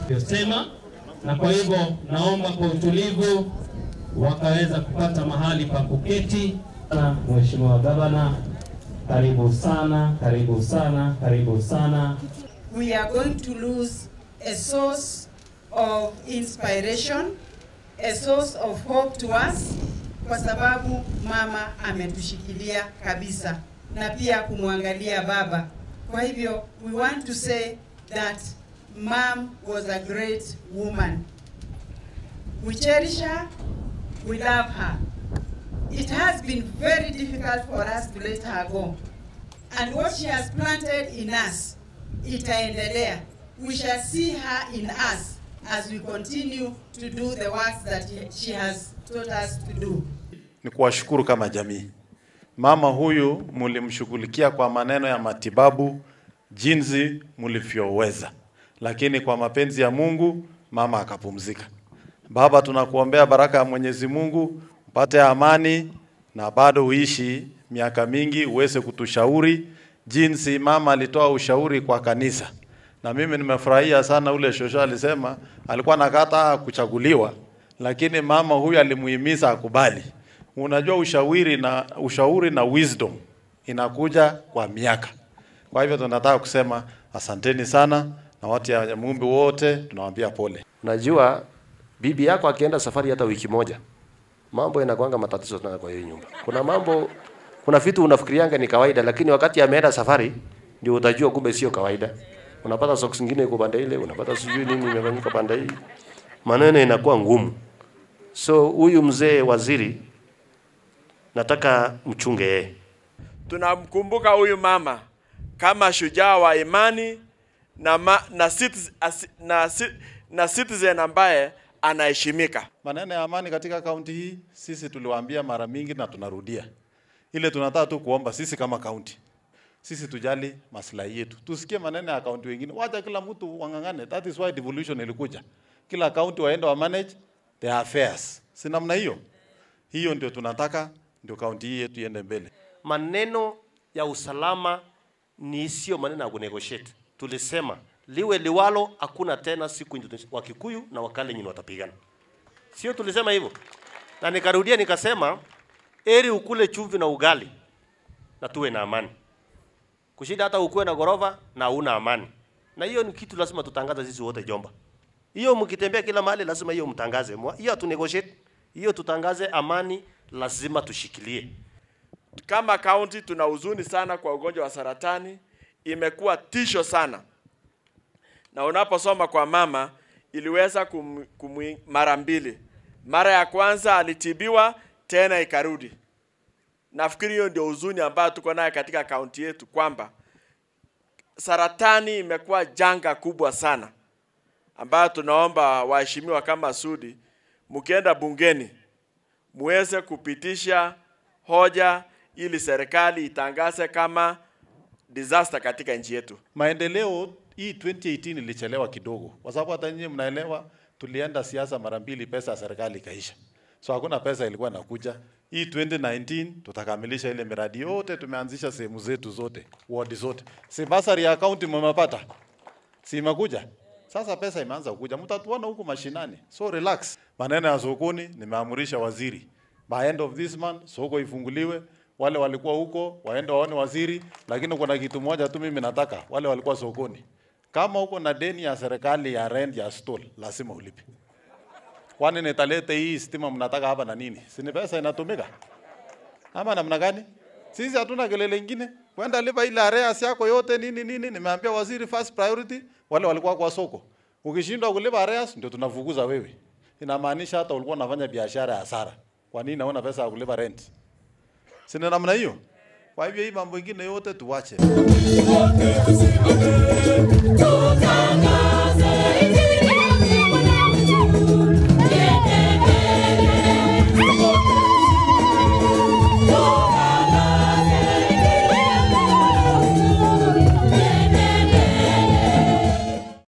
yosema, na kwa hivyo naomba kwa utulivu wakaweza kupata mahali pa kuketi. Na Mheshimiwa Gavana, karibu sana, karibu sana, karibu sana. we are going to lose a source of inspiration, a source of hope to us, kwa sababu mama ametushikilia kabisa na pia kumwangalia baba. Kwa hivyo we want to say that mom was a great woman. We cherish her, we love her. It has been very difficult for us to let her go. And what she has planted in us itaendelea. We shall see her in us as we continue to do the works that she has taught us to do. ni kuwashukuru kama jamii. Mama huyu mlimshughulikia kwa maneno ya matibabu jinsi mlivyoweza, lakini kwa mapenzi ya Mungu mama akapumzika. Baba, tunakuombea baraka ya Mwenyezi Mungu, upate amani na bado uishi miaka mingi, uweze kutushauri jinsi mama alitoa ushauri kwa kanisa. Na mimi nimefurahia sana ule shosho alisema alikuwa nakata kuchaguliwa, lakini mama huyu alimuhimiza akubali. Unajua ushauri na ushauri na wisdom inakuja kwa miaka. Kwa hivyo tunataka kusema asanteni sana na watu ya Mumbi wote tunawaambia pole. Najua bibi yako akienda safari hata wiki moja, mambo inakuanga matatizo sana kwa hiyo nyumba. Kuna mambo, kuna vitu unafikirianga ni kawaida, lakini wakati ameenda safari ndio utajua kumbe sio kawaida. Unapata socks zingine iko pande ile, unapata sijui nini imefanyika pande hii, maneno inakuwa ngumu. So huyu mzee waziri, nataka mchunge yeye. tunamkumbuka huyu mama kama shujaa wa imani na, ma, na, citizen, as- na, ci- na citizen ambaye anaheshimika. Maneno ya amani katika kaunti hii sisi tuliwaambia mara mingi na tunarudia. Ile tunataka tu kuomba sisi kama kaunti. Sisi tujali maslahi yetu. Tusikie maneno ya kaunti wengine. Wacha kila mtu wang'ang'ane. That is why devolution ilikuja. Kila kaunti waende wa manage their affairs. Si namna hiyo. Hiyo ndio tunataka ndio kaunti hii yetu iende mbele. maneno ya usalama ni sio maneno ya kunegotiate. Tulisema liwe liwalo, hakuna tena siku Indonesia- Wakikuyu na Wakalenjin watapigana, sio? Tulisema hivyo, na nikarudia nikasema, eri ukule chumvi na ugali na tuwe na amani, kushinda hata ukuwe na ghorofa na una amani. Na hiyo ni kitu lazima tutangaze sisi wote Jomba. Hiyo mkitembea kila mahali lazima hiyo mtangaze. Mwa- Hiyo hatu negotiate, hiyo tutangaze amani, lazima tushikilie. Kama kaunti tuna huzuni sana kwa ugonjwa wa saratani, imekuwa tisho sana, na unaposoma kwa mama iliweza kum, kum, mara mbili. Mara ya kwanza alitibiwa tena ikarudi. Nafikiri hiyo ndio huzuni ambayo tuko nayo katika kaunti yetu kwamba saratani imekuwa janga kubwa sana ambayo tunaomba waheshimiwa kama Sudi, mkienda bungeni muweze kupitisha hoja ili serikali itangaze kama disaster katika nchi yetu. Maendeleo hii 2018 ilichelewa kidogo, kwa sababu hata nyinyi mnaelewa, tulienda siasa mara mbili, pesa ya serikali ikaisha, so hakuna pesa ilikuwa inakuja. Hii 2019 tutakamilisha ile miradi yote, tumeanzisha sehemu zetu zote, ward zote. Si basari ya county mmepata, si imekuja sasa, pesa imeanza kuja, mtatuona huku mashinani, so relax. Maneno ya sokoni nimeamurisha waziri, by end of this month soko ifunguliwe wale walikuwa huko waende waone waziri, lakini kuna kitu moja tu mimi nataka, wale walikuwa sokoni, kama uko na deni ya serikali ya rent ya stall, lazima ulipe. Kwani nitalete hii stima mnataka hapa na nini? Si ni pesa inatumika ama namna gani? Sisi hatuna kelele ingine, kwenda lipa ile arrears yako yote nini nini. Nimeambia waziri first priority wale walikuwa kwa soko. Ukishindwa kulipa arrears ndio tunafukuza wewe. Inamaanisha hata ulikuwa unafanya biashara ya hasara. Kwa nini naona pesa ya kulipa rent? Si ni namna hiyo? Kwa hivyo hii mambo ingine yote tuwache. Tusimame, tutangaze